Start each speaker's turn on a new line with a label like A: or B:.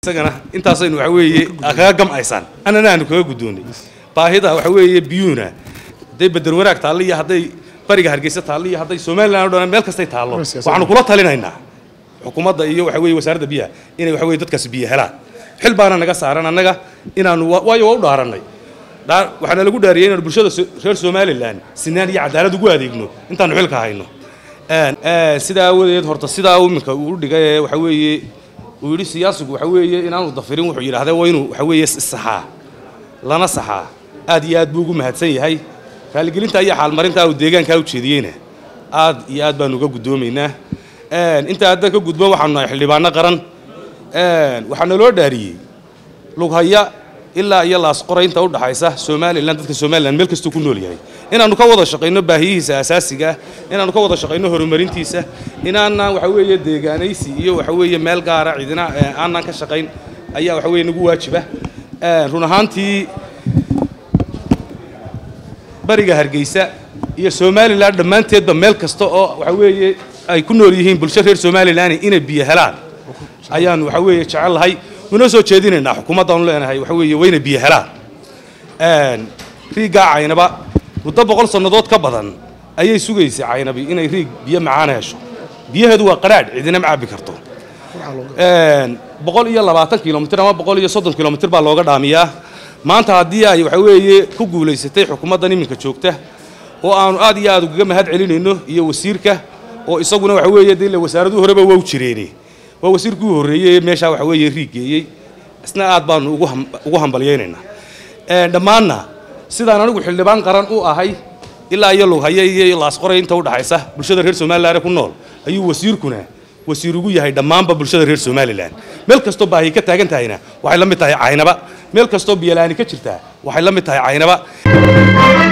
A: isagana intaasaynu waxa weeye kaga gamcaysaan annana aanu kaga guddoonnay baahida waxa weeye biyuuna hadday bedel wanaag taallo iyo hadday bariga hargeysa taallo iyo hadday somaliland o dhan meel kastay taallo waxaanu kula talinaynaa xukuumadda iyo waxa weeye wasaaradda biyaha inay waxa weye dadkaasi biyo helaan xil baana naga saaran annaga inaanu waayo waa u dhaarannay waxaana lagu dhaariyay inaanu bulshada reer somalilan sinaan iyo cadaalad ugu adeegno intaanu xilka hayno sidaa aawadeed horta sidaa iminka uu dhigay ee waxa weeye uu yidhi siyaasigu waxa weeye inaanu dafirin wuxuu yidhahda waa inuu waxa weeye saxaa lana saxaa aad iyo aad buu ugu mahadsan yahay raaligelinta iyo xaalmarinta uu deegaankaa u jeediyeyna aad iyo aad baanu uga guddoomaynaa intaa hadda ka gudban waxaanu nahay xildhibaano qaran waxaa naloo dhaariyey lughaya ilaa iyo laasqoraynta u dhaxaysa somalilan dadka somalilan meel kastuu ku nool yahay inaannu ka wada shaqayno baahiyihiisa asaasiga ah inaannu ka wada shaqayno horumarintiisa inaanaan waxa weeye deegaanaysi iyo waxa weeye meel gaara cidina aanaan ka shaqayn ayaa waxa weeye nagu waajiba run ahaantii bariga hargeysa iyo somalilan dhammaanteedba meel kasta oo waxa weeye ay ku nool yihiin bulsho reer somalilan inay biyo helaan ayaanu waxa weeye jecel lahay unoo soo jeedinaynaa xukuumaddaanu leenahay waxa weeye wayna biyo helaan riiggaa caynaba muddo boqol sannadood ka badan ayay sugaysay caynabi inay riig biyo macaan hesho biyaheedu waa qadhaadh cidina ma cabbi karto boqol iyo labaatan kilomitir ama boqol iyo soddon kilomitir baa looga dhaamiyaa maanta haddii ay waxa weeye ku guulaysatay xukuumaddan iminka joogta oo aanu aad iyo aad ugaga mahad celinayno iyo wasiirka oo isaguna waxa weeye dee ile wasaaraduhu horeba waa u jireene waa wasiirkii u horreeyey meeshaa waxa weeye riig geeyey isna aad baanu ugu hambalyaynaynaa dhammaanna sidaan anigu xildhibaan qaran u ahay ilaa iyo lughaya iyo laasqoray inta u dhaxaysa bulshada reer somalilan ku nool ayuu wasiirkuna wasiir ugu yahay dhammaanba bulshada reer somalilan meel kastoo baahi ka taagan tahayna waxay la mid tahay caynaba meel kastoo biyalaani ka jirtaa waxay la mid tahay caynaba